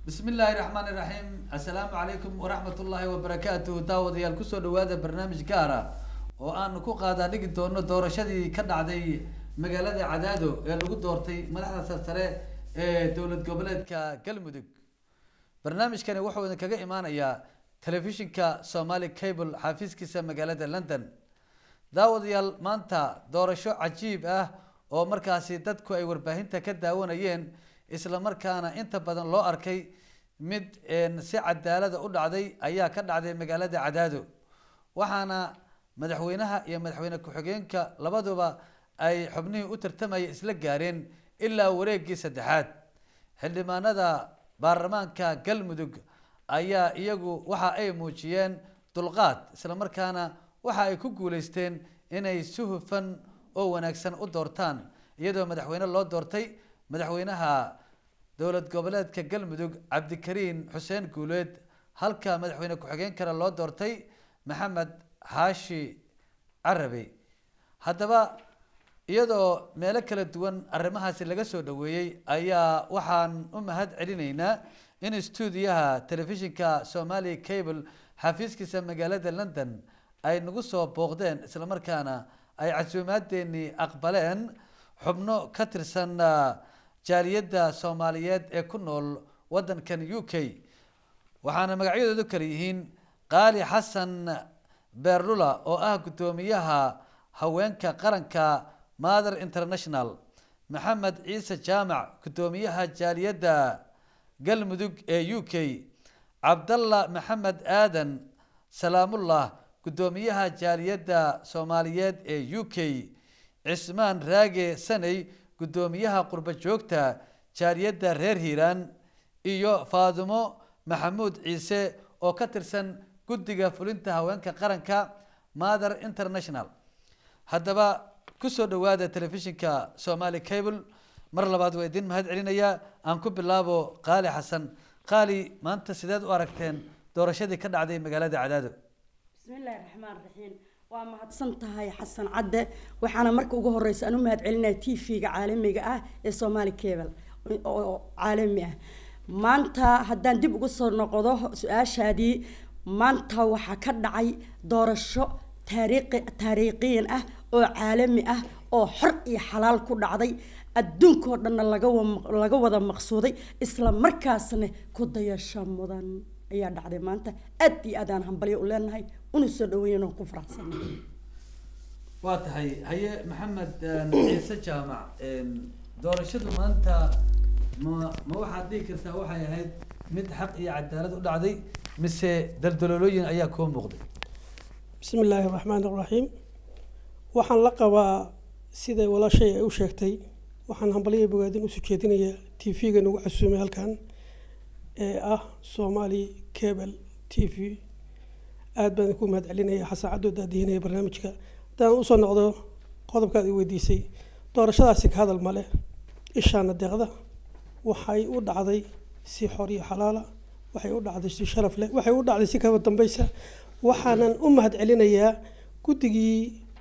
bismi illaahi raxmaan iraxiim assalaamu calaykum waraxmat ullaahi wabarakaatuh daawadayaal kusoo dhawaada barnaamij gaara oo aanu ku qaadaa dhigi doono doorashadii ka dhacday magaalada cadaado ee lagu doortay madaxda sarsare ee dowlad goboleedka galmudug barnaamijkani wuxuu idinkaga imaanayaa telefishinka somali cable xafiiskiisa magaalada london daawadayaal maanta doorasho cajiib ah oo markaasi dadku ay warbaahinta ka daawanayeen isla markaana inta badan loo arkay mid si cadaalada u dhacday ayaa ka dhacday magaalada cadaado waxaana madaxweynaha iyo madaxweyne ku-xigeenka labaduba ay xubnihii u tartamaya isla gaareen ilaa wareegii saddexaad xildhibaanada baarlamaanka galmudug ayaa iyagu waxa ay muujiyeen dulqaad isla markaana waxa ay ku guuleysteen inay si hufan oo wanaagsan u doortaan iyadoo madaxweyne loo doortay madaxweynaha dowlad goboleedka galmudug cabdikariin xuseen guuleed halka madaxweyne ku-xigeen kale loo doortay maxamed xaashi carabi haddaba iyadoo meelo kala duwan arrimahaasi laga soo dhaweeyey ayaa waxaan u mahad celinaynaa in stuudiyaha telefishinka somali cable xafiiskiisa magaalada london ay nagu soo booqdeen isla markaana ay casuumaadeennii aqbaleen xubno ka tirsan jaaliyadda soomaaliyeed ee ku nool waddankan u k waxaana magacyadoodu kale yihiin qaali xasan beerlula oo ah guddoomiyaha haweenka qaranka mother international maxamed ciise jaamac guddoomiyaha jaaliyadda galmudug ee u k cabdalla maxamed aadan salaamullah guddoomiyaha jaaliyadda soomaaliyeed ee u k cismaan raage saney guddoomiyaha qurbo joogta jaaliyadda reer hiiraan iyo faadimo maxamuud ciise oo ka tirsan guddiga fulinta haweenka qaranka mother international haddaba kusoo dhawaada telefishinka somali cable mar labaad waa idin mahad celinayaa aan ku bilaabo qaali xasan qaali maanta sideed u aragteen doorashadii ka dhacday magaalada cadaado bismi illaahi raxmaan raxiim waa mahadsan tahay xasan cadde waxaana marka ugu horeysa aan u mahad celinaya t v-ga caalamiga ah ee somali cable oo caalami ah maanta haddaan dib ugu soo noqdo su-aashaadii maanta waxaa ka dhacay doorasho taariikhi taariikhiyan ah oo caalami ah oo xor iyo xalaal ku dhacday adduunkao dhanna laga laga wada maqsuuday isla markaasna ku dayasho mudan ayaa dhacday maanta aad iyo aad aan hambalyo u leenahay una soo dhaweyn ku faraxsanahay waa tahay haye maxamed ciise jaamac doorashadu maanta ma ma waxaad dhihi kartaa waxay ahayd mid xaq iyo cadaalad u dhacday mise daldaloolooyin ayaa koo muuqday bismi illaahi raxmaan iraxiim waxaan la qabaa siday walaashay ay u sheegtay waxaan hambalyo bogaadin usoo jeedinayaa t v-ga nagu casuumay halkan ee ah somali cable t v aada baan ku mahad celinaya xasan cadoo daadihinaya barnaamijka haddaan usoo noqdo qodobkaad i weydiisay doorashadaasi ka hadal male ishaana deeqda waxay u dhacday si xor iyo xalaala waxay u dhacday si sharaf leh waxay u dhacday si kaba dambeysa waxaanan u mahad celinayaa guddigii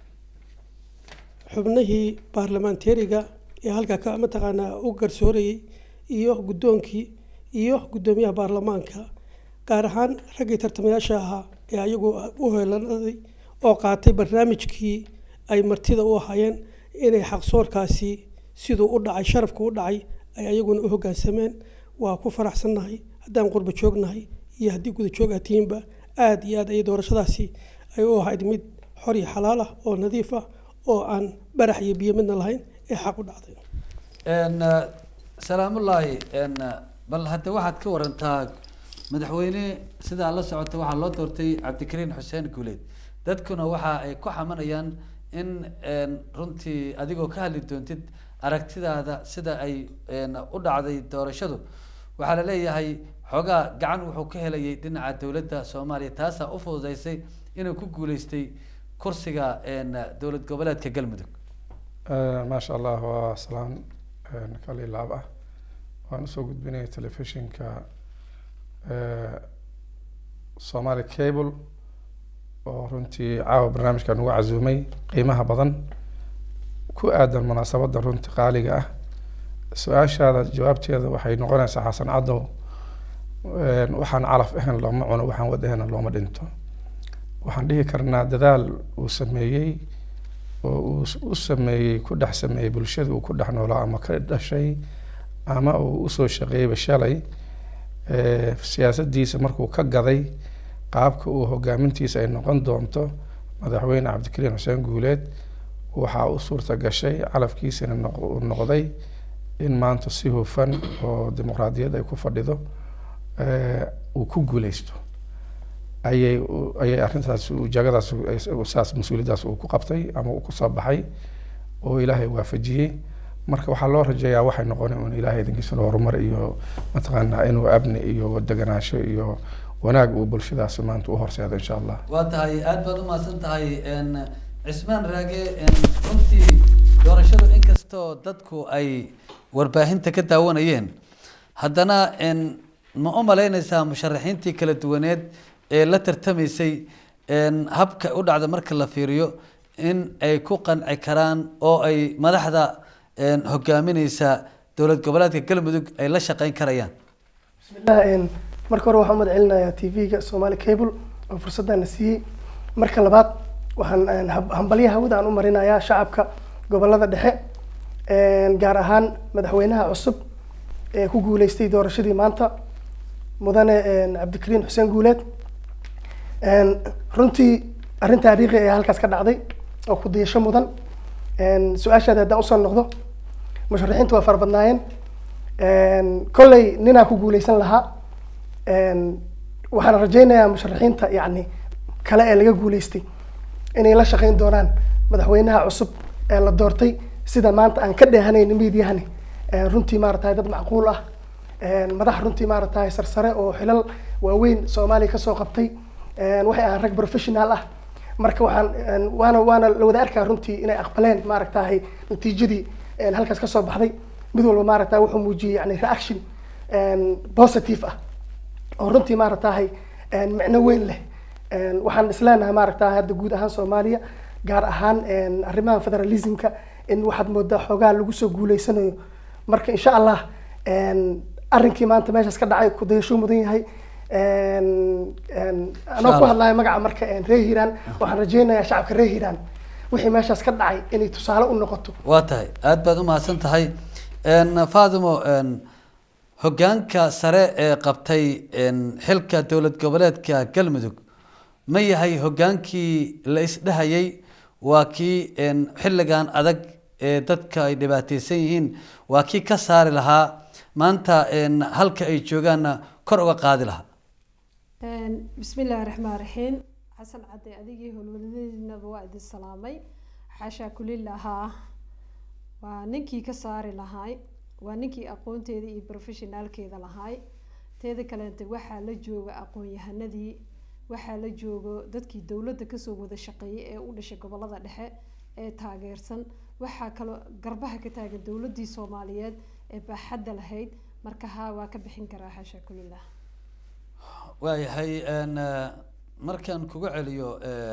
xubnihii baarlamaanteeriga ee halkaa ka mataqaanaa u garsoorayay iyo guddoonkii iyo guddoomiyaha baarlamaanka gaar ahaan raggii tartamayaasha ahaa ee ayagu u heelanaday oo qaatay barnaamijkii ay martida u ahaayeen inay xaqsoorkaasi siduu u dhacay sharafku u dhacay ay ayaguna u hoggaansameen waa ku faraxsannahay haddaan qurbo joognahay iyo haddii guda joog aad tihiinba aada iyo aad ayay doorashadaasi ay u ahayd mid xor iyo xalaal ah oo nadiif ah oo aan barax iyo biyo midna lahayn ee xaq u dhacday salaamullaahi bal hadda waxaad ka warantaa madaxweyne sidaa la socota waxaa loo doortay cabdikariin xuseen guuleed dadkuna waxa ay ku xamanayaan in runtii adigoo ka hadli doontid aragtidaada sida ay u dhacday doorashadu waxaa la leeyahay xoogaa gacan wuxuu ka helayay dhinaca dowladda soomaaliya taasaa u fududeysay inuu ku guuleystay kursiga dowlad goboleedka galmudug maasha allah waa salaan kali laab ah waan usoo gudbinaya telefishinka somali cable oo runtii caawa barnaamijkan ugu casuumay qiimaha badan ku aadan munaasabadda runtii qaaliga ah su-aashaada jawaabteeda waxay noqonaysaa xasan cadow Een, waxaan calaf ahayn looma cuno waxaan wad ahayn looma dhinto waxaan dhihi karnaa dadaal uu sameeyey oo uu s- u sameeyey ku dhex sameeyey bulshada uu ku dhex noolaa ama ka dhashay ama uu usoo shaqeeyeyba shalay ee, siyaasaddiisa markuu ka gaday qaabka uu hogaamintiisa ay noqon doonto madaxweyne cabdikariin xuseen guuleed waxaa u suurta gashay calafkiisana noq- uu noqday in maanta si hufan oo dimuqraadiyad ay ku fadhido ee, uu ku guuleysto ayay u- ayay arrintaas uu- jagadaas uu- ay- uu saas mas-uuliyaddaas uu ku qabtay ama uu kusoo baxay oo ilaahay waafajiyey marka waxaa loo rajeeyaa waxay noqonay un ilaahay idinkiisuna horumar iyo mataqaanaa inuu abni iyo deganaansho iyo wanaag uu bulshadaasi maanta u horseedo insha allah waa tahay aad baad umahadsan tahay n cismaan raage n runtii doorashadu inkastoo dadku ay warbaahinta ka daawanayeen haddana n ma u malaynaysaa musharaxiintii kala duwaneed ee la tartamaysay n habka u dhacda marka la fiiriyo in ay ku qanci karaan oo ay madaxda n hogaamineysa dowlad goboleedka galmudug ay la shaqeyn karayaan bismillah een, marka hore waxaan umad celinayaa tv-ga somali cable oo fursadana siiyey marka labaad waxaan een, hab- hambalyaha hawada aan u marinayaa shacabka gobolada dhexe een, gaar ahaan madaxweynaha cusub ee ku guuleystay doorashadii maanta mudane een, cabdikariin xuseen guuleed een, runtii arrin taariikhi ayaa halkaas ka dhacday oo ku diyasho mudan een, su-aashaada haddaan usoo noqdo musharaxiintu waa fara badnaayeen een, kolley ninaa ku guuleysan lahaa een, waxaan rajaynayaa musharaxiinta yacni kale ee laga guuleystay inay la shaqeyn doonaan madaxweynaha cusub ee la doortay sida maanta aan ka dheehanayn miidyahani een, runtii maaratahay dad macquul ah een, madax runtii maaratahay sarsare oo xilal waaweyn soomaaliya kasoo qabtay een, waxay ahaan rag professional ah marka waxaan een, waana waana la wada arkaa runtii inay aqbaleen maaragtahay natiijadii een, halkaas kasoo baxday mid walba maaragta wuxuu muujiyey yani reaction een, positive ah oo runtii maaragtahay een, micno weyn leh een, waxaan isleenahay maaragtahay hadda guud ahaan soomaaliya gaar ahaan een, arrimaha federalismka in waxaad moodaa xoogaa lagu soo guuleysanayo marka insha allah een, arrinkii maanta meeshaas ka dhacay ku dayashuu mudan yahay een, een, anoo ku Allah. hadlayo magaca marka een, reer hiiraan waxaan rajaynayaa shacabka reer hiiraan wixii meeshaas ka dhacay inay tusaale u noqoto waa tahay aad baad umahadsan tahay n faatimo n hoggaanka sare ee qabtay n xilka dowlad goboleedka galmudug ma yahay hoggaankii la isdhehayay waa kii n xilligan adag ee dadka ay dhibaateysan yihiin waa kii ka saari lahaa maanta n halka ay joogaanna kor uga qaadi lahaa bismi illaahi raxmaan raxiim xasan cadde adigii howlwadadiinaba waa idin salaamay xaashaa kulilahaa waa ninkii ka saari lahaay waa ninkii aqoonteeda iyo professionaalkeeda lahaay teeda kaleente waxaa la jooga aqoon-yahanadii waxaa la joogo dadkii dowladda kasoo wada shaqeeyay ee u dhashay gobolada dhexe ee taageersan waxaa kaloo garbaha ka taagan dowladii soomaaliyeed ee baaxadda lahayd marka haa waa ka bixin karaa xaashaa kulilah waayahay n markaan kuga celiyo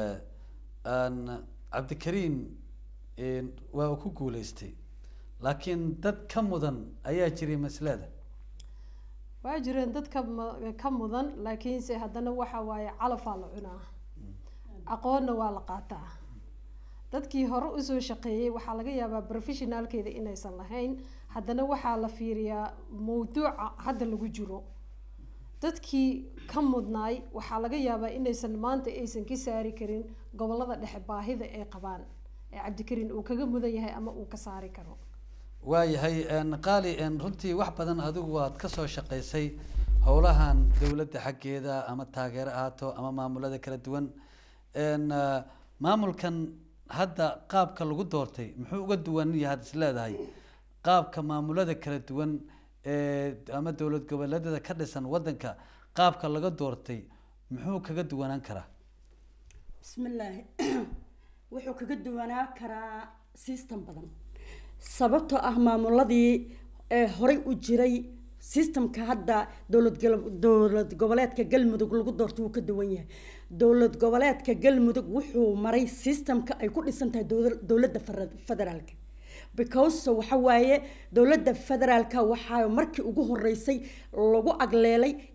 n cabdikariin waa uu ku guuleystay laakiin dad ka mudan ayaa jiray maslada waa jireen dad ka mu- ka mudan laakiinse haddana waxa waaye calafaa la cunaa aqoonna waa la qaataa dadkii hore usoo shaqeeyey waxaa laga yaabaa professionaalkeeda inaysan lahayn haddana waxaa la fiiriyaa mawduuca hadda lagu jiro dadkii ka mudnaay waxaa laga yaabaa inaysan maanta aysan ka saari karin gobolada dhexe baahida ay qabaan ee cabdikariin uu kaga mudan yahay ama uu ka saari karo waayahay n qaali n runtii wax badan adigu waad kasoo shaqaysay howlahan dowladda xaggeeda ama taageero ahaato ama maamulada kala duwan n maamulkan hadda qaabka lagu doortay muxuu uga duwan yahay had is leedahay qaabka maamulada kala duwan ee ama dowlad goboleedyada ka dhisan wadanka qaabka laga doortay muxuu kaga duwanaan karaa bismillaahi wuxuu kaga duwanaa karaa system badan sababtoo ah maamuladii ee horey u jiray systemka hadda dowlad gal- dowlad goboleedka galmudug lagu doorto wuu ka duwan yahay dowlad goboleedka galmudug wuxuu maray systemka ay ku dhisan tahay dowla- dowladda fera- federaalka because waxa waaye dowladda federaalka waxaa markii ugu horeysay lagu agleelay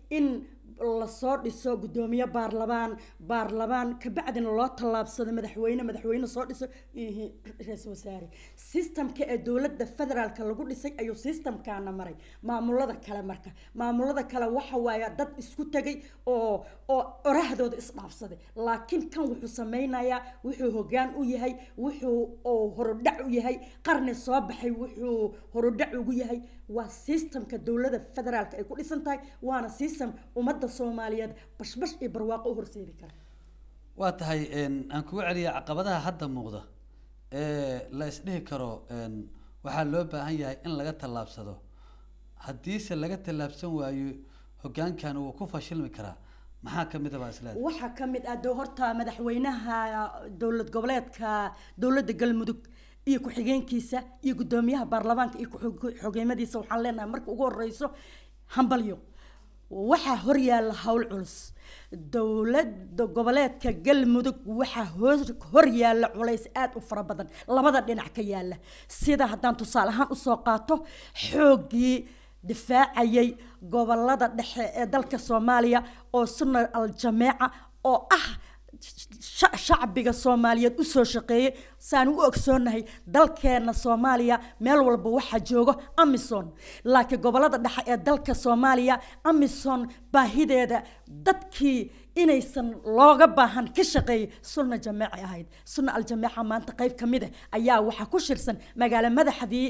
in lasoo dhiso guddoomiye baarlamaan baarlamaan kabacdina loo tallaabsado madaxweyne madaxweyne soo dhiso iyo ra-iisul wasaare systemka ee dowladda federaalka lagu dhisay ayuu systemkaana maray maamulada kale marka maamulada kale waxa waaya dad isku tegay oo oo orahdooda isdhaafsaday laakiin kan wuxuu sameynayaa wuxuu hoggaan u yahay wuxuu oo horudhac u yahay qarni soo baxay wuxuu horudhac ugu yahay waa systemka dowladda federaalka ay ku dhisan tahay waana system ummadda soomaaliyeed bashbash iyo barwaaqo u horseedi kara waa tahay aan kugu celiya caqabadaha hadda muuqda ee la isdhihi karo waxaa loo baahan yahay in laga tallaabsado haddiise laga tallaabsan waayo hoggaankan wuu ku fashilmi karaa maxaa kamid a baa isleedahay waxaa ka mid ah dee horta madaxweynaha dowlad goboleedka dowladda galmudug iyo ku-xigeenkiisa iyo guddoomiyaha baarlamaanka iyo ku-xogeemadiisa waxaan leenahay marka ugu horeyso hambalyo waxaa horyaalla howl culus dowladda goboleedka galmudug waxaa hor horyaalla culays aada u fara badan labada dhinac ka yaalla sida haddaan tusaale ahaan usoo qaato xooggii difaacayay gobolada dhexe ee dalka soomaaliya oo sunna al-jameeca oo ah shacbiga soomaaliyeed usoo shaqeeyay saan u ogsoonahay dalkeena soomaaliya meel walba waxaa joogo amison laakiin gobolada dhexe ee dalka soomaaliya amison baahideeda dadkii inaysan looga baahan ka shaqeeyay sunna jameeci ahayd sunna al-jameeca maanta qayb ka mid ah ayaa waxaa ku shirsan magaalo madaxdii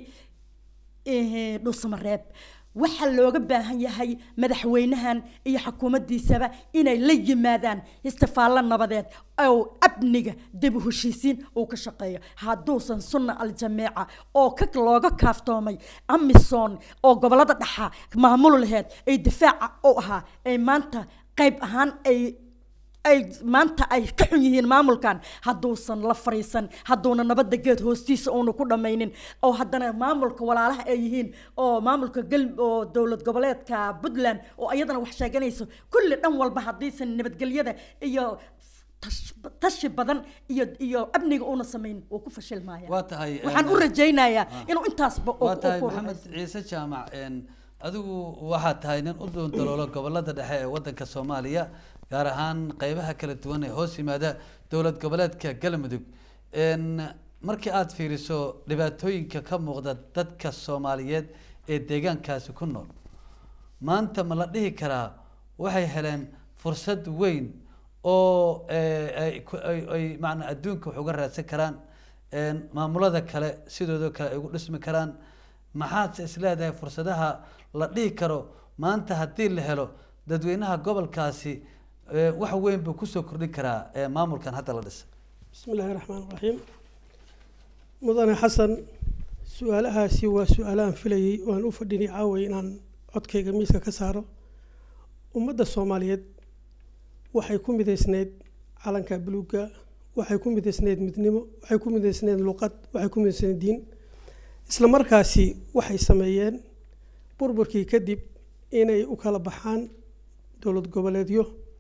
dhuusamareeb waxaa looga baahan yahay madaxweynahan iyo xukuumaddiisaba inay la yimaadaan istifaallo nabadeed oo amniga dib u heshiisiin uu ka shaqeeyo hadduusan sunna al-jameeca oo ka looga kaaftoomay amison oo gobolada dhaxa maamul laheed ay difaaca u ahaa ay maanta qayb ahaan ay ay maanta ay ka xun yihiin maamulkan hadduusan la fariisan hadduuna nabadda geed hoostiisa uuna ku dhammaynin oo haddana maamulka walaalaha ay yihiin oo maamulka gal oo dowlad goboleedka puntland oo iyadana wax sheeganayso kulli dhan walba haddiisan nabadgelyada iyo tashi badan iyo iyo amniga uuna samayn wuu ku fashilmaya waa tahay waxaan u rajaynayaa inuu intaasba waa tahay maxamed ciise jaamac adigu waxaa tahay nin u duundaloolo gobolada dhexe ee wadanka soomaaliya gaar ahaan qeybaha kala duwan ee hoos yimaada dowlad goboleedka galmudug markii aada fiiriso dhibaatooyinka ka muuqda dadka soomaaliyeed ee deegaankaasi ku nool maanta ma la dhihi karaa waxay heleen fursad weyn oo ay maanaa adduunka wax uga raadsan karaan maamulada kale sidoodoo kale ay ugu dhismi karaan maxaadse isleedahay fursadaha la dhihi karo maanta haddii la helo dadweynaha gobolkaasi wax weyn buu kusoo kordhin karaa maamulkan hadda la dhisay bismi illaahi raxmaan raxiim mudane xasan su-aalahaasi waa su-aalahan filayay oo aan u fadhinay caaway inaan codkayga miiska ka saaro ummadda soomaaliyeed waxay ku midaysneyd calanka buluugga waxay ku midaysneyd midnimo waxay ku midaysneyd luqad waxay ku midaysneyd diin isla markaasi waxay sameeyeen burburkii kadib inay u kala baxaan dowlad goboleedyo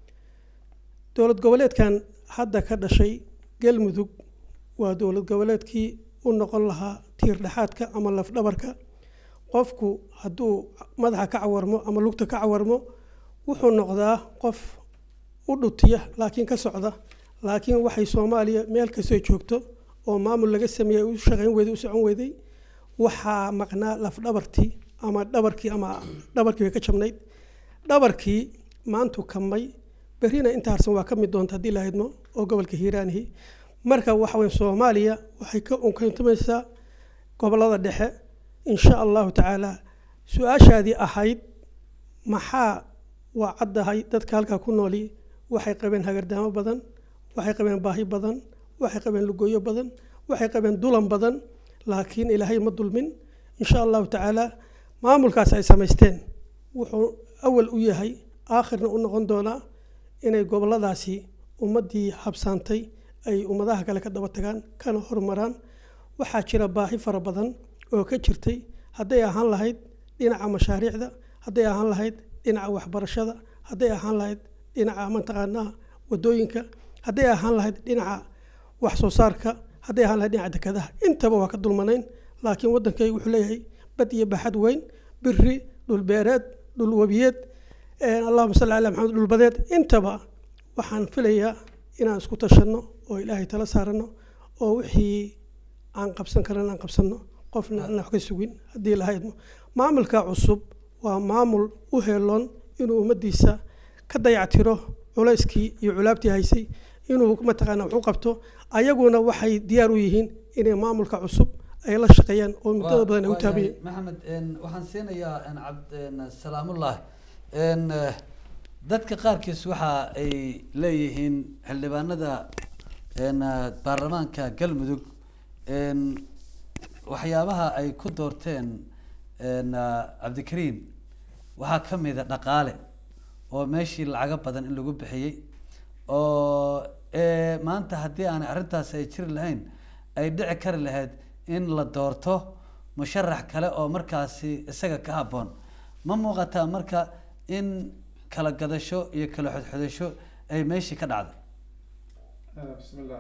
dowlad goboleedkan hadda ka dhashay galmudug waa dowlad goboleedkii u noqon lahaa tiir dhexaadka ama lafdhabarka qofku hadduu madaxa ka cawarmo ama lugta ka cawarmo wuxuu noqdaa qof u dhutiya laakiin ka socda laakiin waxay soomaaliya meel kastoo joogto oo maamul laga sameeyey u shaqayn weyday u socon weyday waxaa maqnaa lafdhabartii ama dhabarkii ama dhabarkii way ka jabnayd dhabarkii maantu kamay berrina inta harsan waa ka mid doonta haddii la haydmo oo gobolka hiiraanihi marka waxa weyn soomaaliya waxay ka unkantamaysaa gobolada dhexe insha allahu tacaala su-aashaadii ahayd maxaa waa caddahay dadka halkaa ku nooli waxay qabeen hagardaamo badan waxay qabeen baahi badan waxay qabeen lugooyo badan waxay qabeen dulan badan laakiin ilaahay ma dulmin insha allahu tacaala maamulkaas ay samaysteen wuxuu awal u yahay aakhirna u noqon doonaa inay goboladaasi ummaddii habsaantay ay ummadaha kale ka daba tagaan kana horumaraan waxaa jira baahi fara badan oo ka jirtay hadday ahaan lahayd dhinaca mashaariicda hadday ahaan lahayd dhinaca waxbarashada hadday ahaan lahayd dhinaca mataqaanaa wadooyinka hadday ahaan lahayd dhinaca wax soo saarka hadday ahaan lahayd dhinaca dekadaha intaba waa ka dulmanayn laakiin waddankaygu wuxuu leeyahay bad iyo baxad weyn biri dhul beereed dhul webiyeed allahuma salli calaa maxamed dhulbadeed intaba waxaan filayaa inaan isku tashanno oo ilaahay tala saarano oo wixii aan qabsan karan aan qabsanno qofna aan wax ka sugin haddii lahaydno maamulka cusub waa maamul u heeloon inuu ummaddiisa ka dayactiro culayskii iyo culaabtii haysay inuu mataqaana wax u qabto ayaguna waxay diyaar u yihiin inay maamulka cusub ay la shaqeeyaan oo muddada badan ay u taabayeen maxamed waxaan siinayaa cabd salaamullah dadka qaarkiis waxa ay leeyihiin xildhibaanada baarlamaanka galmudug waxyaabaha ay ku doorteen cabdikariim waxaa ka mida dhaqaale oo meeshii lacago badan in lagu bixiyey oo maanta haddii aanay arrintaas ay jiri lahayn ay dhici kari lahayd in la doorto musharax kale oo markaasi isaga ka habboon ma muuqataa marka in kala gadasho iyo kala xodxodasho ay meeshii ka dhacday bismillah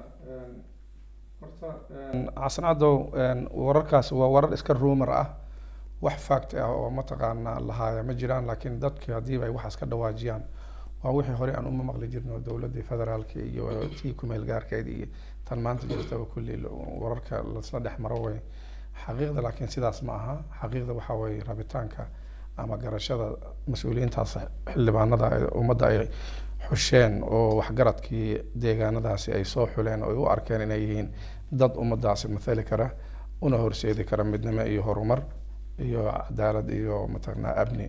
horta xasan cadow wararkaas waa warar iska rumor ah wax fact ah oo mataqaanaa lahaaya ma jiraan laakiin dadki haddiiba ay waxaas ka dhawaajiyaan waa wixii hore aan uma maqli jirno dowladii federaalka iyo tii kumeel gaarkeed iyo tan maanta jirtaba kulli wararka lasla dhex maro way xaqiiqda laakiin sidaas ma aha xaqiiqda waxaa weeye rabitaanka ama garashada mas-uuliyiintaas xildhibaanada ummadda ay xusheen oo waxgaradkii deegaanadaasi ay soo xuleen oo ay u arkeen inay yihiin dad ummadaasi mathali kara una horseedi kara midnimo iyo horumar iyo cadaalad iyo mataqanaa amni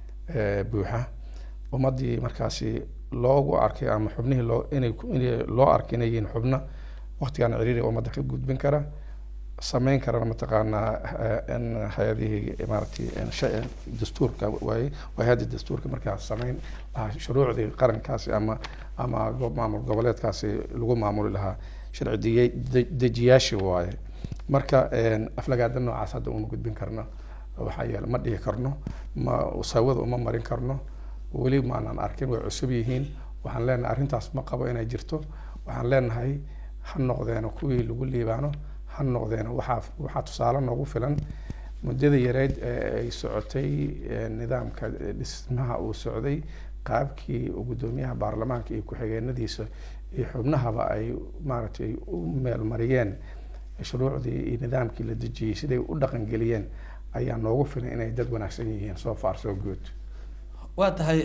buuxa ummaddii markaasi loogu arkay ama xubnihii loo inay in loo arkay inay yihiin xubno waqtigan ciriiri ummadda ka gudbin kara sameyn karana mataqaanaa hay-adihii maaragtay dastuurka waaye waa hay-adda dastuurka markaas sameyn lahaa shuruucdii qarankaasi ama ama maamul goboleedkaasi lagu maamuli lahaa sharci diye dejiyaashii waaye marka aflagaada noocaas hadda uma gudbin karno waxaa yeele ma dhihi karno ma sawada uma marin karno weli maanaan arkin way cusub yihiin waxaan leenahay arrintaas ma qabo inay jirto waxaan leenahay ha noqdeeno kuwii lagu liibaano ha noqdeeno waxaa waxaa tusaale noogu filan muddada yareyd ee ay socotay nidaamka dhismaha uu socday qaabkii guddoomiyaha baarlamaanka iyo ku-xigeenadiisa iyo xubnahaba ay maaragtay u meelmariyeen shuruucdii iyo nidaamkii la dejiyey siday u dhaqangeliyeen ayaa noogu filan inay dad wanaagsan yihiin so far so good waa tahay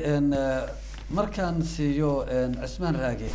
markaan siiyo cismaan raage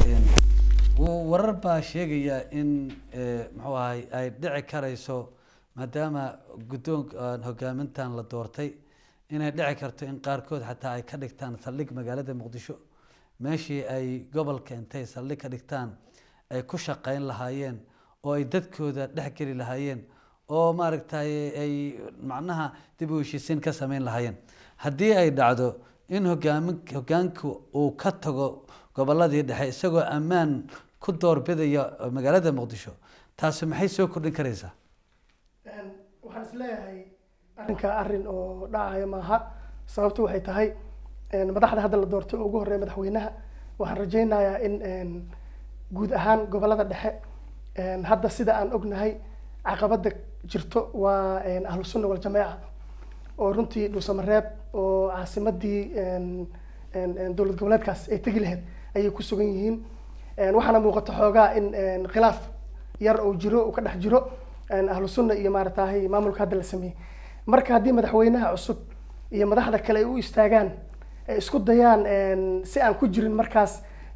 warar baa sheegaya in muxuu ahay ay dhici karayso maadaama guddoonka hogaamintan la doortay inay dhici karto in qaarkood xataa ay ka dhigtaan saldhig magaalada muqdisho meeshii ay gobolka intay saldhig ka dhigtaan ay ku shaqeyn lahaayeen oo ay dadkooda dhex geli lahaayeen oo maaragtay ay macnaha dib u heshiisiin ka sameyn lahaayeen haddii ay dhacdo in hogaamin hogaanku uu ka tago goboladii dhexe isagoo ammaan ku doorbidaya magaalada muqdisho taasi maxay soo kordhin karaysaa waxaan is leeyahay arrinka arrin oo dhacaya maaha sababtu waxay tahay madaxda hadda la doortay oo ugu horreeya madaxweynaha waxaan rajaynayaa in guud ahaan gobolada dhexe hadda sida aan ognahay caqabada jirto waa ahlu sunna waljamaaca oo runtii dhuusamareeb oo caasimadii dowlad goboleedkaas ay tegi lahayd ayay ku sugan yihiin waxaana muuqata xoogaa in khilaaf yar oo jiro uu ka dhex jiro ahlu sunna iyo maaratahay maamulka hadda la sameeyey marka haddii madaxweynaha cusub iyo madaxda kale ay u istaagaan ay isku dayaan si aan ku jirin markaas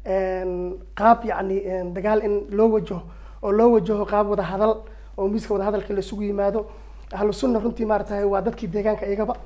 qaab yacni dagaal in loo wajaho oo loo wajaho qaab wada hadal oo miiska wada hadalka la isugu yimaado ahlu sunna runtii maaratahay waa dadkii deegaanka iyagaba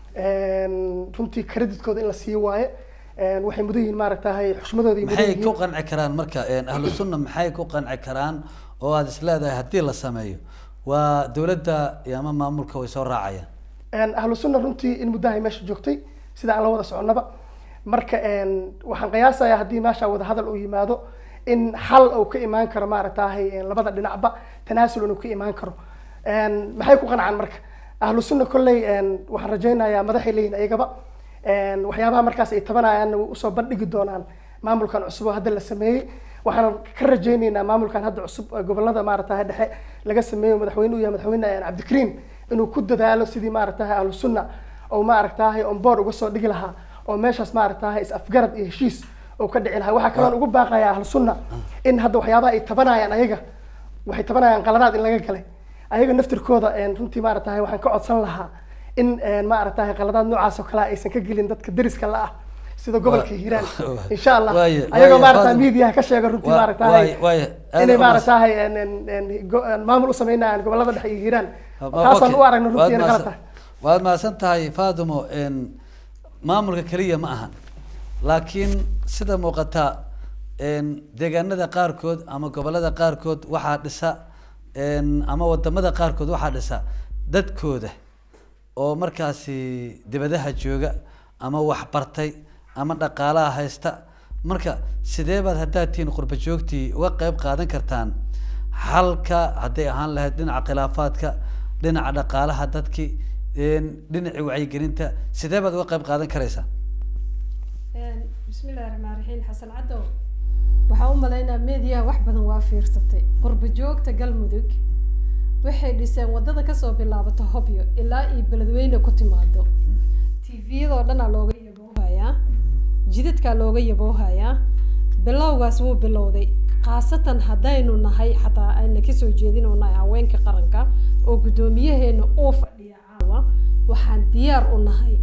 runtii credit-kooda in la siiyo waaye waxay mudan yihiin maaragtahay xushmadooda iyo mudan maxay ku yihiin qanci karaan marka ahlu sunna maxay ku qanci karaan oo aada is leedahay haddii la sameeyo waa dowladda iyo ama maamulka way soo raacayaan ahlu sunna runtii in muddahay meesha joogtay sida aan la wada soconnaba marka waxaan qiyaasayaa haddii meesha wada hadal uu yimaado in xal uu ka imaan karo maaragtahay labada dhinacba tanaasul inuu ka imaan karo maxay ku qancaan marka ahlu sunna kolley waxaan rajaynayaa madaxay leeyihin ayagaba waxyaabaha markaas ay tabanayaanna way usoo bandhigi doonaan maamulkan cusub oo hadda la sameeyey waxaan ka rajaynaynaa maamulkan hadda cusub ee gobolada maaragtahay dhexe laga sameeyo madaxweyne u yahay madaxweyne cabdikariim inuu ku dadaalo sidii maaragtahay ahlu sunna oo maaragtahay on board uga soo dhigi lahaa oo meeshaas maaragtahay is afgarad iyo heshiis oo ka dhici lahaa waxaa kaloon ugu baaqaya ahlu sunna in hadda waxyaabaha ay tabanayaan ayaga waxay tabanayaan qaladaad in laga galay ayaga naftirkooda een, runtii maaragtahay waxaan ka codsan lahaa in een, maaragtahay qaladaad noocaas oo kale aysan ka gelin dadka deriska la ah sida gobolka Waa- hiiraan waa- insha allah waaye- ayagoo waaye, maaragtahay Fadlan. miidiyaha ka sheega runtii Waa- maaragtahay waaye- waaye, aad inay u maaragtahay een, een, een, go- een, maamul u sameynayaan gobolada dhexe iyo hiiraan taasaan Okay. u aragno Waad runtii inay mahadsan- qalad tahay waad mahadsan tahay faatimo een, maamulka keliya ma ahan laakiin sida muuqata een, deegaanada qaarkood ama gobolada qaarkood waxaa dhisa een, ama wadamada qaarkood waxaa dhisa dadkooda oo markaasi dibadaha jooga ama waxbartay ama dhaqaalaha haysta marka sidee baad haddaad tihiin qurba joogtii uga qeyb qaadan kartaan halka hadday ahaan lahayd dhinaca khilaafaadka dhinaca dhaqaalaha dadki een, dhinacii wacyigelinta sidee baad uga qeyb qaadan karaysaa bismillahi raxmaan raxiim xasan cadow waxaa u malaynaa meediyaha wax badan waa fiirsatay qurba joogta galmudug waxay dhiseen wadada kasoo bilaabato hobyo ilaa iyo beledweyne ku timaado tviyadoo dhanaa looga yaboohayaa jidadkaa looga yaboohayaa bilowgaas wuu bilowday khaasatan haddaynu nahay xataa ayna kasoo jeedinoo nahay haweenka qaranka oo guddoomiyaheena uu fadhiya caawa waxaan diyaar u nahay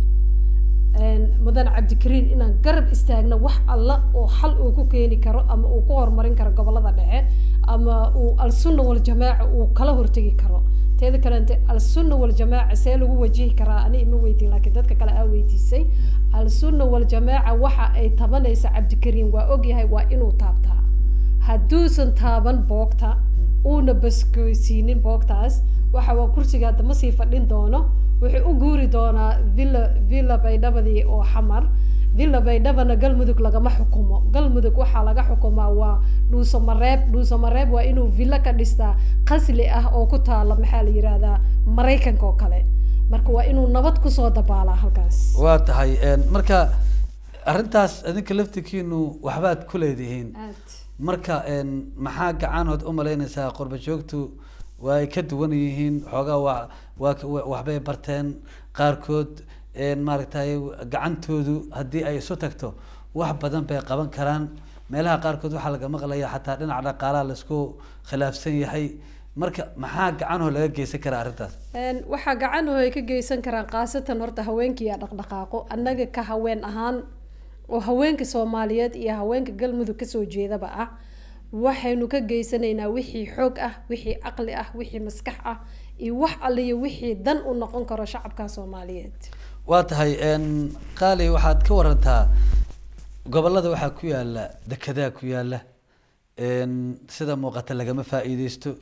een, mudan cabdikariin inaan garab istaagno wax alla oo xal uu ku keeni karo ama uu ku horumarin karo gobolada dhexe ama uu al-sunna waljamaaca uu kala hortegi karo teeda kalente al-sunna waljamaaca see lagu wajihi karaa ani ima weydiin laakiin dadka kale aa weydiisay al-sunna waljamaaca waxa ay tabanaysa cabdikariin waa ogyahay waa inuu taabtaa hadduusan taaban boogta uuna baskoysiinin boogtaas waxa waa kursiga hadda ma sii fadhin doono wuxuu u guuri doonaa villa villa baydhabadii oo xamar villa baydhabana galmudug lagama xukumo galmudug waxaa laga xukumaa waa dhuuso mareeb dhuuso mareeb waa inuu villo ka dhistaa qasli ah oo ku taala maxaa la yihahdaa maraykanka oo kale marka waa inuu nabad kusoo dabaalaa halkaas waa tahay een, marka arrintaas idinka laftikiinu waxbaad ku leedihiin aad marka een, maxaa gacanood u malaynaysaa qurba joogtu waa ay ka duwan yihiin xoogaa waa waa ka- wa- waxbay barteen qaarkood een, maaragtay gacantoodu haddii ay isu tagto wax badan bay qaban karaan meelaha qaarkood waxaa laga maqlaya xataa dhinaca dhaqaalaha laisku khilaafsan yahay marka maxaa gacanoo laga geysan karaa arrintaas Een, waxaa gacanuhu ay ka geysan karaan khaasatan horta haweenkii dhaqdhaqaaqo annaga ka haween ahaan oo haweenka soomaaliyeed iyo haweenka galmudug kasoo jeedaba ah waxaynu ka geysanaynaa wixii xoog ah wixii caqli ah wixii maskax ah iyo wax aliyo wixii dan u noqon karo shacabka soomaaliyeed waa tahay een, qaali waxaad ka warantaa gobolada waxaa ku yaala dekedaa ku yaala een, sida muuqata lagama faa'iideysto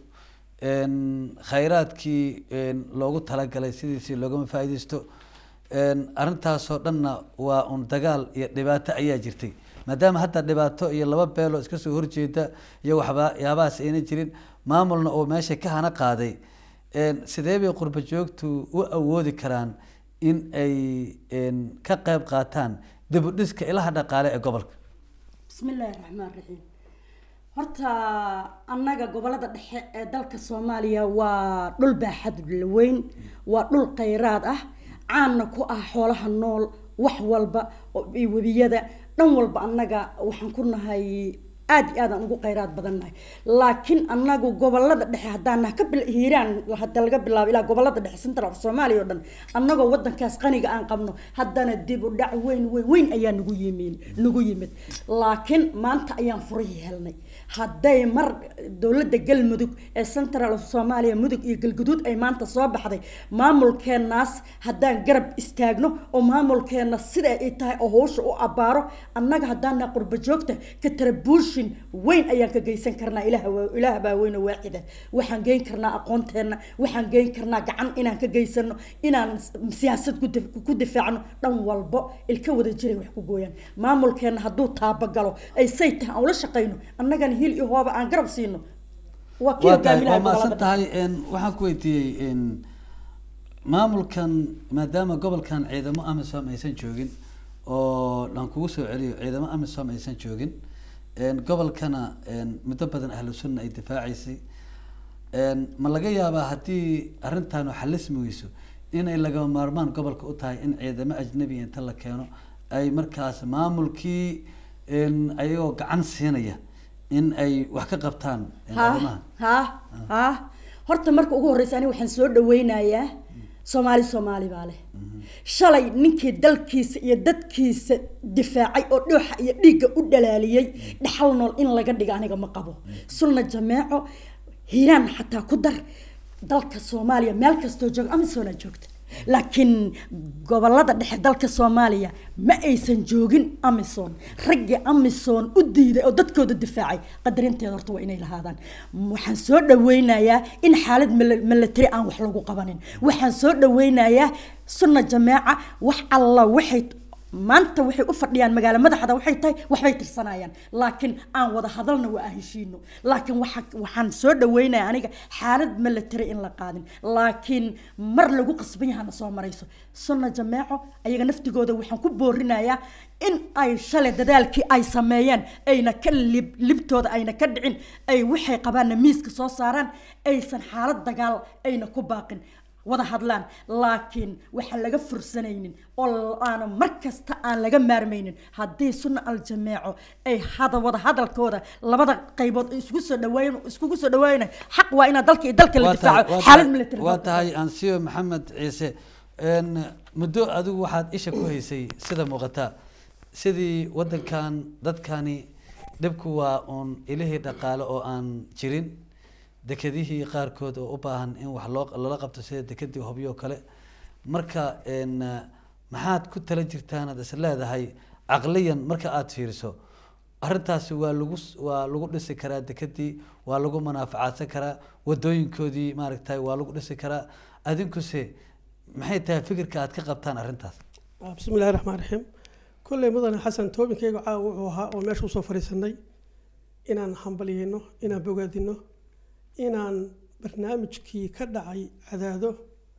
een, khayraadkii een, loogu talagalay sidiisii loogama faa'iideysto een, arrintaasoo dhanna waa un dagaal iyo dhibaato ayaa jirtay maadaama hadda dhibaato iyo laba beeloo iska soo horjeeda iyo waxba yaabahaas ayna jirin maamulna oo meesha ka hana qaaday een, sidee bay qurba joogtu u awoodi karaan in ay een, ka qayb qaataan dib u dhiska ilaha dhaqaale ee gobolka بسم الله الرحمن الرحيم horta annaga gobolada dhexe ee dalka soomaaliya waa dhul baaxad weyn waa dhul khayraad ah caanna ku ah xoolaha nool wax walba oo iyo webiyada dhan walba annaga waxaan ku nahay aad iyo aadaan ugu khayraad badannahay laakiin annagu gobolada dhexe haddaan nahay ka bil hiiraan hadda laga bilaabo ilaa gobolada dhexe central of soomaaliya oo dhan annagoo wadankaas qaniga aan qabno haddana dib u dhac weyn weyn weyn ayaa nagu yimid nagu yimid laakiin maanta ayaan furihii helnay hadday mar dowladda galmudug ee central of soomaaliya mudug iyo galguduud ay maanta soo baxday maamulkeenaas haddaan garab istaagno oo maamulkeena sida ay tahay oo howsha u abaaro annaga haddaan nahay qurba joogta contribution weyn ayaan ka geysan karnaa ilaah waa- ilaah baa weyn oo waaxida waxaan geyn karnaa aqoonteena waxaan geyn karnaa gacan inaan ka geysano inaan siyaasad ku dif- ku difaacno dhan walbo ilka wada jiray wax ku gooyaan maamulkeena hadduu taabagalo ay say tahay aan ula shaqayno annagana hil iyo hooba aan garab siino waa kii waa tahay hogaaminaha waa mahadsan gobolada tahay een, waxaan ku weydiiyey een, maamulkan maadaama gobolkan ciidamo amisom aysan joogin oo dhan kugu soo celiyo ciidamo amisom aysan joogin een, gobolkana een, muddo badan ahlu sunna ay difaacaysay een, ma laga yaabaa haddii arrintan xalismi weyso inay lagama maarmaan gobolka u tahay in ciidamo ajnabi inta la keeno ay markaas maamulkii een, ayagoo gacan siinaya in ay wax ka qabtaan een, ha arrimaha ha ha horta marka ugu horeysa aniga waxaan soo dhaweynayaa soomaali soomaali baa leh shalay ninkii dalkiisa iyo dadkiisa difaacay oo dhooxa iyo dhiigga u dhalaaliyey dhaxal nool in laga dhiga aniga ma qabo sulna jameeco hiiraan xataa ku dar dalka soomaaliya meel kastoo jooga amisoona joogta laakiin gobolada dhexe dalka soomaaliya ma aysan joogin amison raggii amison u diiday oo dadkooda difaacay qadarinteeda horta waa inay lahaadaan waxaan soo dhaweynayaa in xaalad mil- military aan wax lagu qabanin waxaan soo dhaweynayaa sunna jameeca wax alla waxay maanta waxay u fadhiyaan magaalo madaxda waxay tahay waxbay tirsanayaan laakiin aan wada hadalna waa aan heshiino laakiin waxa waxaan soo dhaweynaya aniga xaalad military in la qaadin laakiin mar lagu qasban yahana soo marayso sunna jameeco ayaga naftigooda waxaan ku boorinayaa in ay shalay dadaalkii ay sameeyeen ayna ka lib libtooda ayna ka dhicin ay waxay qabaanna miiska soo saaraan aysan xaalad dagaal ayna ku baaqin wada hadlaan laakiin waxaan laga fursanaynin oo aana mar kasta aan laga maarmaynin haddii sunna aljameeco ay hada wada hadalkooda labada qaybood ay iskugu soo dhaweyn iskugu soo dhaweyn xaq waa inaa dalka iyo dalka la Waa tahay- difaaco waa xaalad tahay- military waa tahay ansiyo maxamed ciise een, muddo adigu waxaad isha ku haysay sida muuqata sidii wadankan dadkani dhibku waa uun ilihii dhaqaale oo aan jirin dekedihii qaarkood oo u baahan in wax loo lala qabto sida dekedii hobyo kale marka een, maxaad ku tala jirtaan aad is leedahay caqliyan marka aad fiiriso arrintaasi waa lagu s- waa lagu dhisi karaa dekedii waa lagu manaafacaadsan karaa wadooyinkoodii maaragtay waa lagu dhisi karaa adinkuse maxay tahay fikirka aad ka qabtaan arrintaas Ah, bismi illaahi raxmaan raxiim kolley mudane xasan toobinkayga caawa wuxuu ahaa oo meesha usoo fadhiisanay inaan hambalyeyno inaan bogaadino inaan barnaamijkii ka dhacay cadaado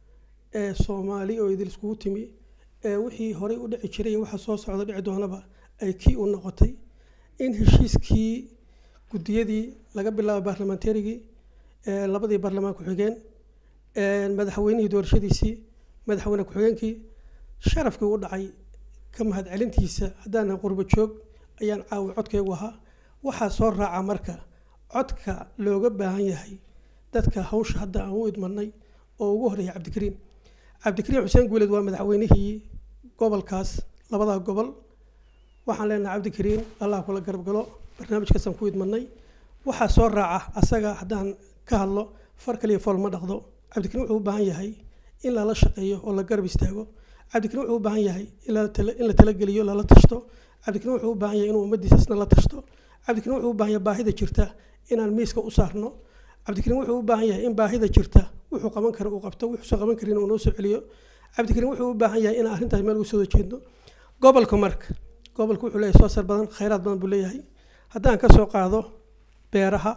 ee soomaali oo idil iskugu timi ee wixii horey u dhici jiray iyo waxa soo socda dhici doonaba ay kii u noqotay in heshiiskii guddiyadii laga bilaabo baarlamaantarigii ee labadii baarlamaan ku-xigeen ee madaxweynihii doorashadiisii madaxweyne ku-xigeenkii sharafkii u dhacay ka mahadcelintiisa haddaanan qurbo joog ayaan caawi codkaygu ahaa waxaa soo raaca marka codka looga baahan yahay dadka hawsha hadda aan u idmanay oo ugu horreeya cabdikariim cabdikariim xuseen guuleed waa madaxweynihii gobolkaas labadaa gobol waxaan leenahay cabdikariim allah kula garab galo barnaamijkaasaan ku idmanay waxaa soo raaca asaga haddaan ka hadlo far kaliya fool ma dhaqdo cabdikariim wuxuu u baahan yahay in lala shaqeeyo oo la garab istaago cabdikariim wuxuu u baahan yahay in la tala- in la talageliyo lala tashto cabdikariim wuxuu u baahan yahay inuu ummaddiisa isna la tashto cabdikariim wuxuu u baahan yahay baahida jirta inaan miiska u saarno cabdikariim wuxuu u baahan yahay in baahida jirta wuxuu qaban karo uu qabto wuxuusan qaban karin uu noo soo celiyo cabdikariim wuxuu u baahan yahay inaan arrintaas meel uga soo jeedno gobolka marka gobolka wuxuu leeyahay soo sar badan khayraad badan buu leeyahay haddaan ka soo qaado beeraha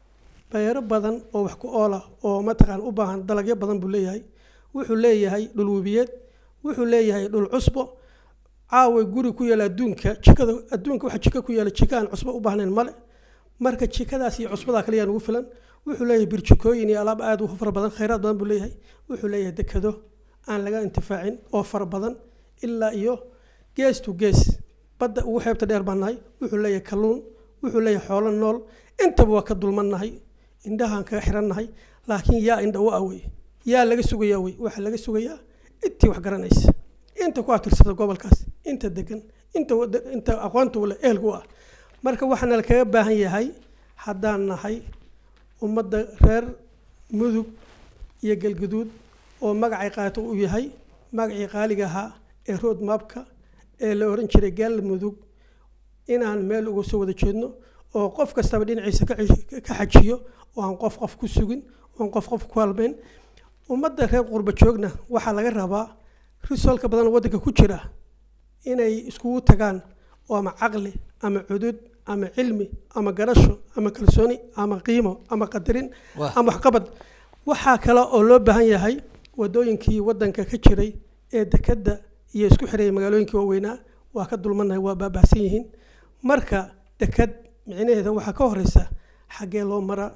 beero badan oo wax ku oola oo mataqaan u baahan dalagyo badan buu leeyahay wuxuu leeyahay dhul webiyeed wuxuu leeyahay dhul cusbo caawa guri ku yaala adduunka jikada adduunka waxa jika ku yaala jika aan cusbo u baahnayn male marka jikadaas iyo cusbadaa kale yaa nagu filan wuxuu leeyahay birjikooyin iyo alaab aad u fara badan khayraad badan buu leeyahay wuxuu leeyahay dekado aan laga intifaacin oo fara badan ilaa iyo gees to gees badda ugu xeebta dheer baan nahay wuxuu leeyahay kalluun wuxuu leeyahay xoolo nool intaba waa ka dulmannahay indhahaan kaga xirannahay laakiin yaa indha u awey yaa laga sugayaa wey waxaa laga sugayaa intii wax garanaysa inta ku atirsada gobolkaas inta degan inta wada- inta aqoonta ule ehelku ah marka waxaana la kaga baahan yahay haddaan nahay ummadda reer mudug iyo galguduud oo magacay qaato uu yahay magacii qaaliga ahaa ee road mapka ee la oran jiray galmudug inaan meel uga soo wada jeedno oo qof kastaba dhinaciisa ka cish- ka xajiyo oo aan qof qof ku sugin oo aan qof qof ku halmayn ummadda reer qurba joogna waxaa laga rabaa risoolka badan oo waddanka ku jira inay iskugu tagaan oo ama caqli ama cudud ama cilmi ama garasho ama kalsooni ama qiimo ama qadarin Wah. ama waxqabad waxaa kale oo loo baahan yahay wadooyinkii waddanka ka jiray ee dekadda iyo isku xiraya magaalooyinkii waaweynaa waa ka dulmanahay waa baabahsan yihiin marka dekad micnaheeda waxaa ka horeysa xaggee loo maraa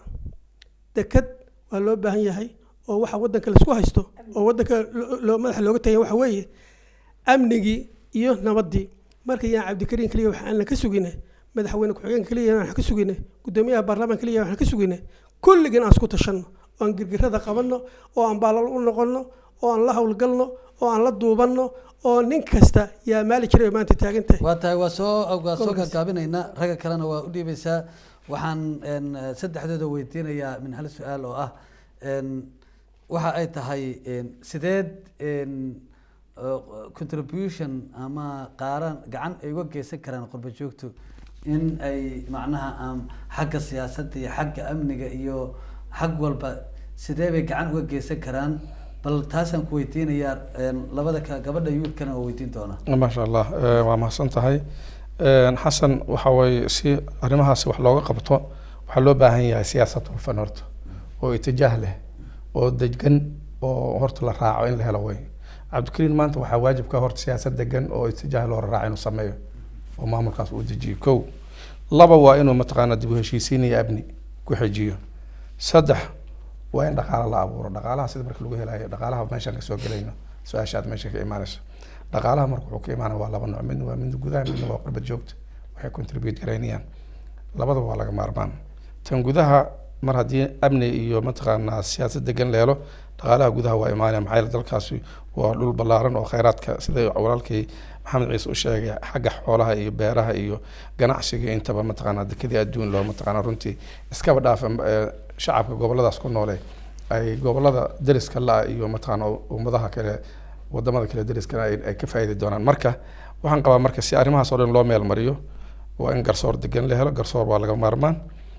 dekad waa loo baahan yahay oo waxa waddanka laisku haysto oo waddanka lo- loo madaxa looga tagay waxa weeye amnigii iyo nabaddii marka yaan cabdikariin keliya wax aan ka sugine madaxweyne ku-xigeen keliya wax ka sugine gudoomiyaha baarlamaan keliya wax ka sugine kulligin aan isku tashanno oo aan girgirada qabanno oo aan baalal u noqonno oo aan la howlgalno oo aan la duubanno oo nin kasta yaa maali jiray oo maanta taagan tahay waa tahay waa soo waa soo Gobolkaas. gaagaabinaynaa ragga kalena waa u dhiibaysaa waxaan een, eh, saddexdooda weydiinayaa min hal su-aal oo ah een, waxa ay tahay een, sideed een, eh, contribution ama qaaran gacan ay uga geysan karaan qurba joogtu in ay macnaha am, xagga siyaasadda iyo xagga amniga iyo xag walba sidee bay gacan uga geysan karaan bal taasaan ku weydiinayaa een, labada ka gabadha yuudkana oo weydiin doona maasha allah eh, waa mahadsan tahay Eh, xasan waxa waye si arrimahaasi wax looga qabto waxaa loo baahan yahay siyaasad hufan horta oo itijaah leh oo degan oo horta la raaco in la helo way cabdikariin maanta waxaa waajib ka horta siyaasad degan oo itijaah loo raaco inuu sameeyo oo maamulkaas uu dejiyo kow laba waa inuu mataqaana dib u heshiisiin iyo amni ku xejiyo saddex waa in dhaqaalo la abuuro dhaqaalaha sida marka lagu helayo dhaqaalaha meeshaan kasoo gelayno su-aashaad meesha ka imaanayso dhaqaalaha marka wuxuu ka imaanaya waa laba nooc midna waa midna gudaha midna waa qurbad joogta waxay contribute garaynayaan labadaba waa laga maarmaan tan gudaha mar haddii amni iyo mataqaanaa siyaasad degan la helo dhaqaalaha gudaha waa imaanaya maxaa yeele dalkaasi waa dhul ballaaran oo kheyraadka sida walaalkay maxamed ciise u sheegay xagga xoolaha iyo beeraha iyo ganacsiga intaba mataqaanaa dekadii adduun loo mataqaanaa runtii iskaba dhaafa eh, shacabka goboladaas ku noole ay gobolada deriska la iyo mataqaanaa ummadaha kale wadamada kale deriskana ay ay ka faa'iidi doonaan marka waxaan qabaa marka si arrimahaas oo dhan loo meel mariyo waa in garsoor degan la helo garsoor waa laga maarmaan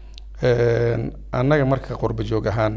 Een, annaga marka qurba joog ahaan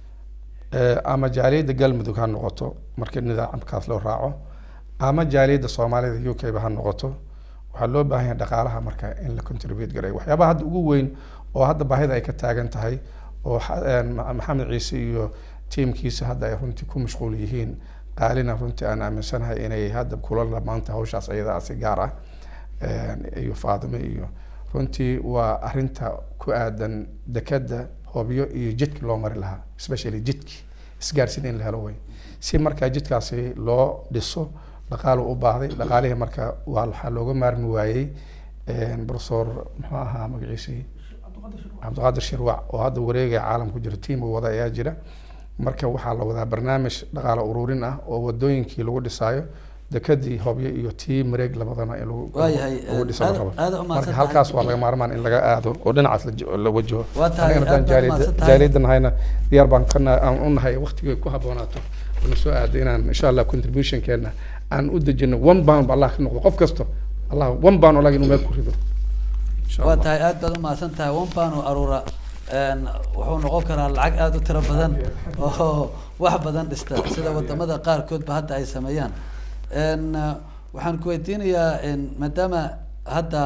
eh, ama jaaliyadda galmudug ha noqoto marka nidaamkaas loo raaco ama jaaliyadda soomaalida u k ba ha noqoto waxaa loo baahan yahay dhaqaalaha marka in la contribute garay waxyaabaha hadda ugu weyn oo hadda baahida ay ka taagan tahay oo xa- een, Ma- maxamed ciise iyo tiimkiisa hadda ay runtii ku mashquul yihiin qaalina runtii aan aaminsanahay inay hadda kula lamaanta hawshaas ayadaa si gaar ah een, iyo faadime iyo runtii waa arinta ku aadan dekada hobyo iyo jidki loo mari lahaa especially jidki isgaarsiin in la helo way si markaa jidkaasi loo dhiso dhaqaalu u baahday dhaqaalihii marka waa waxaa looga maarmi waayey een, professor muxuu ahaa magaciisii cabdiqaadir shirwac oo hadda wareegaya caalamku jira tiim uu wada ayaa jira marka waxaa la wadaa barnaamij dhaqaale ururin ah oo wadooyinkii lagu dhisaayo dekadii hobyo iyo tii mareeg labadana in lagu Waayahay, lagu dhiso la aad- rabo aad u mahadsan marka tahay. halkaas waa laga maarmaan in laga aado oo dhinacaas la jo- la wajaho Waa tahay, Anigana haddaan aad baad jaaliyadda- mahadsan tahay. jaaliyadda nahayna diyaar baan ka nahay- aan u nahay waqtigay ku habboonaato wana soo aado inaan insha allah contributionkeena aan u dejino one pound allah ka noqdo qof kasto allah one pound oo laga inuu meel ku rido Insha waa Allah. tahay aad baad u mahadsan tahay one pound oo aruura een, wuxuu noqon karaa lacag aada u tiro badan oo wax badan dhista sida wadamada qaarkoodba hadda ay sameeyaan Een, eh, waxaan ku weydiinayaa een, maadaama hadda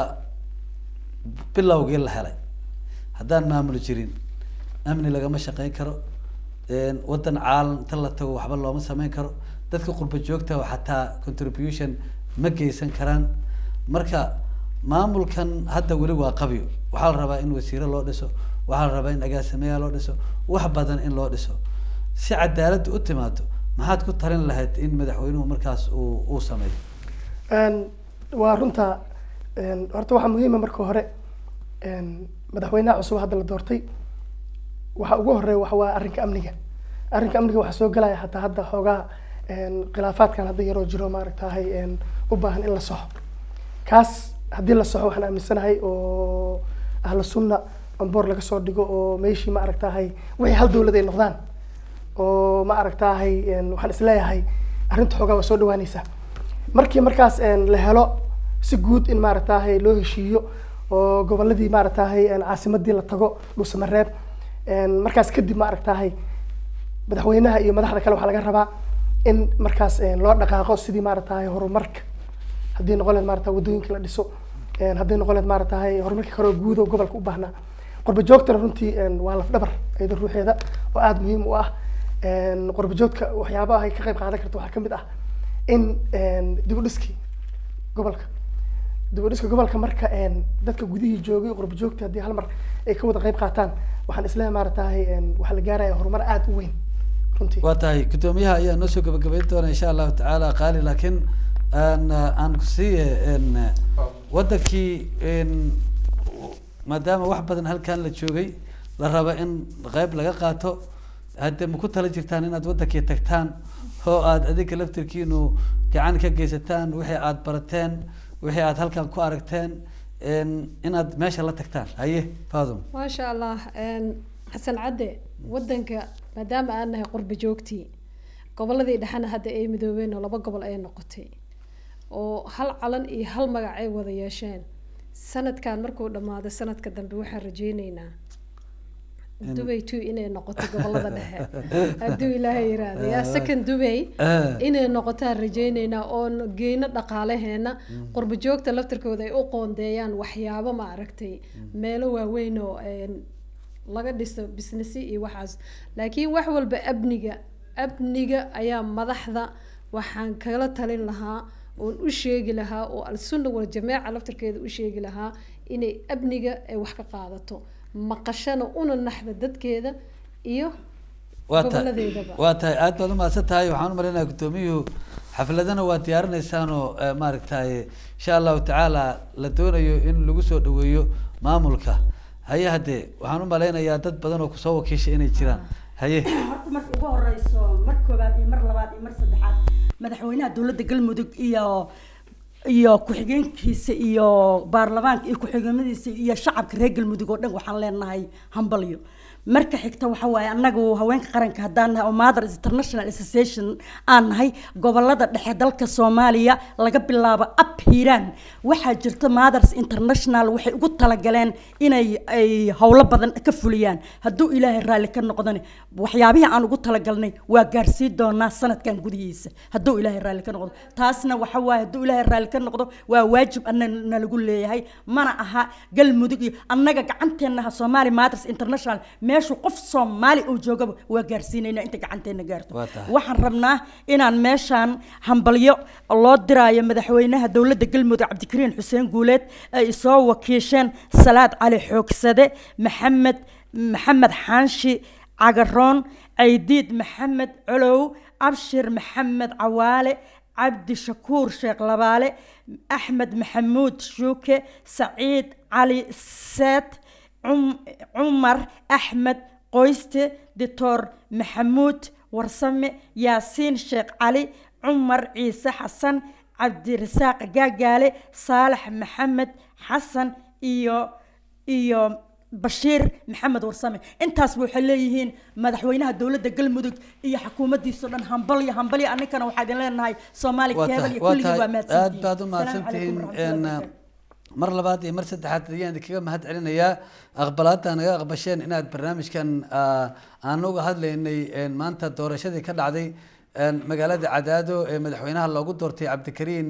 bilowgii la helay haddaan maamul jirin amni lagama shaqeyn karo een, wadan caalam inta la tago waxba looma sameyn karo dadka qurba joogta oo xataa contribution ma geysan karaan marka maamulkan hadda weli waa qabyo waxaa la rabaa in wasiiro loo dhiso waxaa la rabaa in agaasimayaal loo dhiso wax badan in loo dhiso si cadaaladda u timaado maxaad ku talin lahayd in madaxweynuhu markaas uu uu sameeyo Een, waa runta een, horta waxaa muhiima marka hore een, madaxweynaha cusub hadda la doortay waxa ugu horeeya waxa waa arrinka amniga arrinka amniga waxaa soo galaya hataa hadda xoogaa een, khilaafaadkan hadda yaroo jiro maaragtahay een, u baahan in la soxo kaas haddii la soxo waxaan aaminsanahay oo ahlu sunna amboor laga soo dhigo oo meeshii ma aragtahay wixii hal dowlad ay noqdaan oo ma aragtahay een, waxaan isleeyahay arrinta xoogaa waa soo dhawaanaysaa markii markaas een, la helo si guud in maaragtahay loo heshiiyo oo goboladii maaragtahay een, caasimadii la tago dhuusamareeb een, markaas kadib maaragtahay madaxweynaha iyo madaxda kale waxaa laga rabaa in markaas een, loo dhaqaaqo sidii maaragtahay horumarka haddii noqon leed maarata wadooyinka la dhiso een, haddii noqon leed maaragtahay horumarka kale oo guud oo gobolka u baahnaa qurba joogtana runtii een, waa laf dhabar iyada ruuxeeda oo aada muhiim u ah een, qurba joogta waxyaabaha ay ka qayb qaadan karto waxaa kamid ah in een, dib u dhiskii gobolka dib u dhiska gobolka marka een, dadka gudihii joogay qurba joogta haddii hal mar ay ka wada qayb qaataan waxaan isleeyahay maaragtahay een, waxaa la gaaraya horumar aada u weyn runtii waa tahay guddoomiyaha ayaa noo soo gabagabayn doona insha allahu tacaala qaali laakiin aan aan kusiiye n wadankii n maadaama wax badan halkan la joogay la rabo in qeyb laga qaato hadde ma ku tala jirtaan inaad wadankii tagtaan oo aad adinka laftirkiinu gacan ka geysataan wixii aad barateen wixii aad halkan ku aragteen n inaad meesha la tagtaan haye faadum maasha allah een, xasan cadde wadanka maadaama aan nahay qurba joogtii goboladii dhexena hadda ay midoobeen oo laba gobol ay noqotay oo hal calan iyo hal magac ay wada yeesheen sanadkan markuu dhamaado sanadka dambe waxaan rajeyneynaa In- dubay two inay noqoto gobolada dhexe hadduu ilaahay yiraahdo yaa second dubay Ah. inay noqotaan rajeyneynaa oo geyno dhaqaalaheena qurba joogta laftirkooda ay u qoondeeyaan waxyaabo ma aragtay meelo waaweyn oo een, laga dhiso businessy iyo waxaas laakiin wax walba abniga abniga ayaa madaxda waxaan kala talin lahaa oon u sheegi lahaa oo al-sunna wal jameeca laftirkeeda u sheegi lahaa inay abniga ay wax ka qaadato maqashana una naxda dadkeeda iyo waa tahay goboladeedaba waa tahay aad baad umahadsan tahay waxaan u malaynayaa guddoomiyuhu xafladana waa diyaarinaysaanoo eh, maaragtay insha allahu tacaala la doonayo in lagu soo dhaweeyo maamulka haye haddee waxaan u malaynayaa dad badan oo kusoo wakiishay inay jiraan haye horta marka ugu horeyso mar koobaad iyo mar labaad iyo mar saddexaad madaxweynaha dowladda galmudug iyo iyo ku-xigeenkiisa iyo baarlamaanka iyo ku-xigeenadiisa iyo shacabka reer galmudug oo dhan waxaan leenahay hambalyo marka xigta waxa waaye annagu haweenka qaranka haddaan nahay oo mothers international association aan nahay gobolada dhexe dalka soomaaliya laga bilaabo up hiiraan waxaa jirta mothers international waxay ugu talagaleen inay ay howlo badan ka fuliyaan hadduu ilaahay raalli ka noqdani waxyaabihii aan ugu talagalnay waa gaarsiin doonaa sanadkan gudihiisa hadduu ilaahay raalli ka noqdo taasna waxa waaye hadduu ilaahay raalli ka noqdo waa waajib ana nalagu leeyahay mana aha galmudug iyo annaga gacanteennaha soomaali mothers international meeshu qof soomaali uu joogaba waa gaarsiinayna inta gacanteena gaarto Waa tahay. waxaan rabnaa inaan meeshaan hambalyo loo diraayo madaxweynaha dowladda galmudug cabdikariin xuseen guuleed ay soo wakiisheen salaad cali xoogsade maxamed maxamed xaanshi cagaroon caydiid maxamed colow abshir maxamed cawaale cabdi shakuur sheekh labaale axmed maxamuud shuuke saciid cali seet cum- cumar axmed qoyste doctor maxamuud warsame yaasiin sheekh cali cumar ciise xasan cabdirasaaq gaagaale saalax maxamed xasan iyo iyo bashiir maxamed warsame intaasba waxay leeyihiin madaxweynaha dowladda galmudug iyo xukuumaddiisao dhan hambalyo hambalyo aninkana waxaa idin leenahay soomaali waa keebal tahay iyo waa kulligii waa tahay aad baad u mahadsantihiin mahadsan Asalaamu calaykum tihiin waraxmatullahi n wabarakaatu. mar labaad iyo mar saddexaad ayaan idinkaga mahad celinayaa aqbalaadda naga aqbasheen inaad barnaamijkan ah, aan uga hadlaynay n maanta doorashadii ka dhacday n magaalada cadaado ee madaxweynaha loogu doortay cabdikariin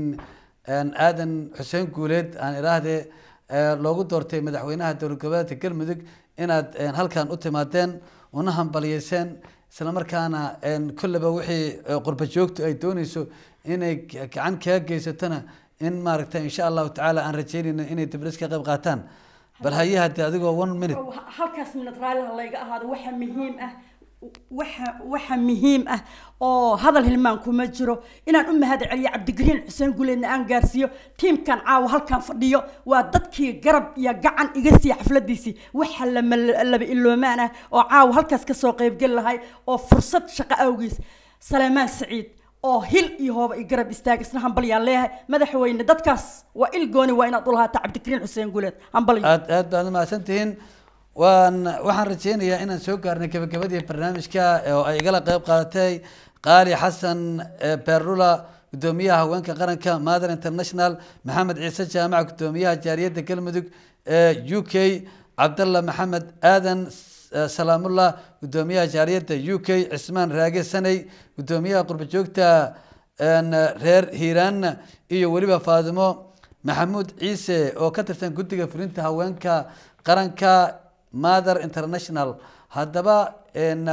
n aadan xuseen guuleed aan iraahdee eh, loogu doortay madaxweynaha dowlad goboleedka galmudug inaad n halkan u timaadeen una hambaliyeyseen isla markaana n kolleba wixii eh, qurba joogtu ay dooneyso inay ga- gacan kaga geysatona in maaragta insha allahu tacaala aan rajeynayno inay diblis ka qayb qaataan bal haye haddii adigoo one minute Oo, halkaas minad raaliha layga ahaado waxa muhiim ah waxa waxa muhiim ah oo hadal hilmaan kuma jiro inaan u mahad celiyo cabdigariin xuseen guleedna aan gaarsiiyo tiimkan caawa halkan fadhiyo waa dadkii garab iyo gacan iga siiya xafladiisii waxa lama laba iloomaan ah oo caawa halkaas kasoo qaybgeli lahay oo fursad shaqo awgiis saleemaan saciid oo hil iyo hooba i garab istaag isna hambalyaan leeyahay madaxweyne dadkaas waa il gooni waa inaad u lahaata cabdikariin xuseen guleed hambalyo aad aad baad umahadsan tihiin waan waxaan rajeynayaa inaan soo gaarnay gabagabadii barnaamijka oo ay igala qayb qaadatay qaali xasan eh, beerlula gudoomiyaha haweenka qaranka mother international maxamed ciise jaamac gudoomiyaha jaariyadda galmudug ee u k cabdalla maxamed aadan eh, salaamullah gudoomiyaha jaariyadda u k cismaan raage saney gudoomiyaha qurba joogta een, reer hiiraan iyo weliba faadimo maxamuud ciise oo ka tirsan guddiga fulinta haweenka qaranka mother international haddaba n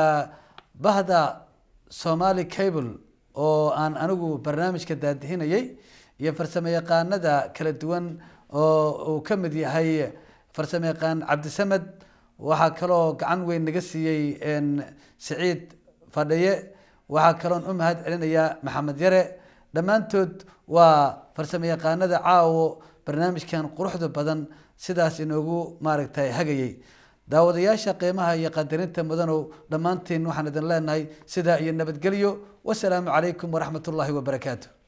bahda somali cable oo aan anigu barnaamijka daadihinayay iyo farsamo yaqaanada kala duwan oo uu ka mid yahay farsamo yaqaan cabdisamed waxaa kaloo gacan weyn naga siiyey n siciid fadhiye waxaa kaloon u mahad celinayaa maxamed yare dhammaantood waa farsamo yaqaanada caawo barnaamijkan quruxda badan sidaas inoogu maaragtay hagayay daawadayaasha qiimaha iyo qadarinta mudanow dhammaantiin waxaan idin leenahay sidaa iyo nabadgelyo wasalaamu calaykum waraxmat ullaahi wabarakaatu